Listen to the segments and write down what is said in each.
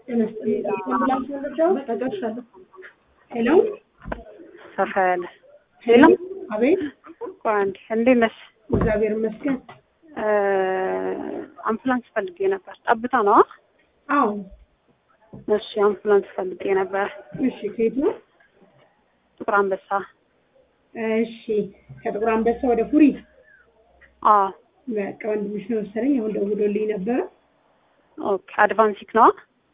ሄሎ ሰፋ ያለ ሄሎ፣ አቤት። ቆይ አንዴ፣ እንዴት ነሽ? እግዚአብሔር ይመስገን። አምቡላንስ ፈልጌ ነበር። ጠብታ ነው? አዎ፣ እሺ፣ አምቡላንስ ፈልጌ ነበር። እሺ። ከየት ነው? ጥቁር አንበሳ። እሺ፣ ከጥቁር አንበሳ ወደ ፉሪ። አዎ፣ በቃ ወንድምሽ ነው መሰለኝ፣ አሁን ደውሎልኝ ነበረ። ኦኬ። አድቫንሲክ ነው?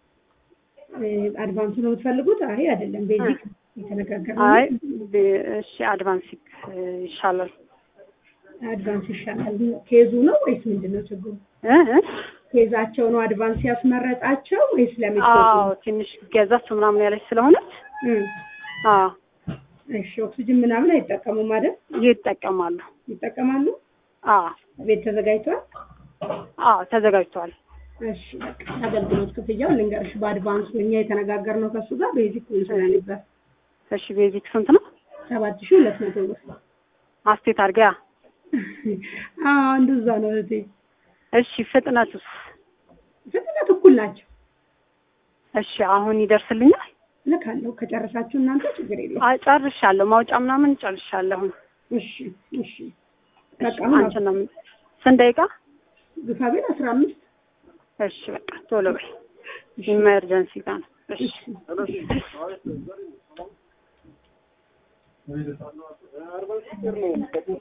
አድቫንስ ነው የምትፈልጉት? አይ አይደለም፣ ቤዚክ የተነጋገርነው። አይ፣ እሺ፣ አድቫንሲክ ይሻላል። አድቫንስ ይሻላል። ኬዙ ነው ወይስ ምንድን ነው ችግሩ? እ እ ኬዛቸው ነው አድቫንስ ያስመረጣቸው ወይስ ለምን? አዎ፣ ትንሽ ገዛች ምናምን ያለች ስለሆነች አዎ፣ እሺ። ኦክሲጅን ምናምን አይጠቀሙም አይደል? ይጠቀማሉ። ይጠቀማሉ። አዎ፣ ቤት ተዘጋጅቷል። አዎ፣ ተዘጋጅቷል። እሺ በቃ አገልግሎት ክፍያውን ልንገርሽ። በአድቫንሱ እኛ የተነጋገርነው ከሱ ጋር ቤዚክ ስለነበር እሺ፣ ቤዚክ ስንት ነው? ሰባት ሺህ ሁለት መቶ ብር። አስቴት አድርጊያ። አዎ እንደዛ ነው እህቴ። እሺ፣ ፍጥነቱስ? ፍጥነት እኩል ናቸው። እሺ፣ አሁን ይደርስልኛል? ልካለሁ። ከጨረሳችሁ እናንተ ችግር የለም። አይ ጨርሻለሁ። ማውጫ ምናምን ጨርሻለሁ። እሺ እሺ። በቃ እሺ፣ አንቺ ነው ምን- ስንት ደቂቃ? ግፋ ቢል አስራ አምስት እሺ፣ በቃ ቶሎ በይ። ኢመርጀንሲ ጋር ነው። እሺ እሺ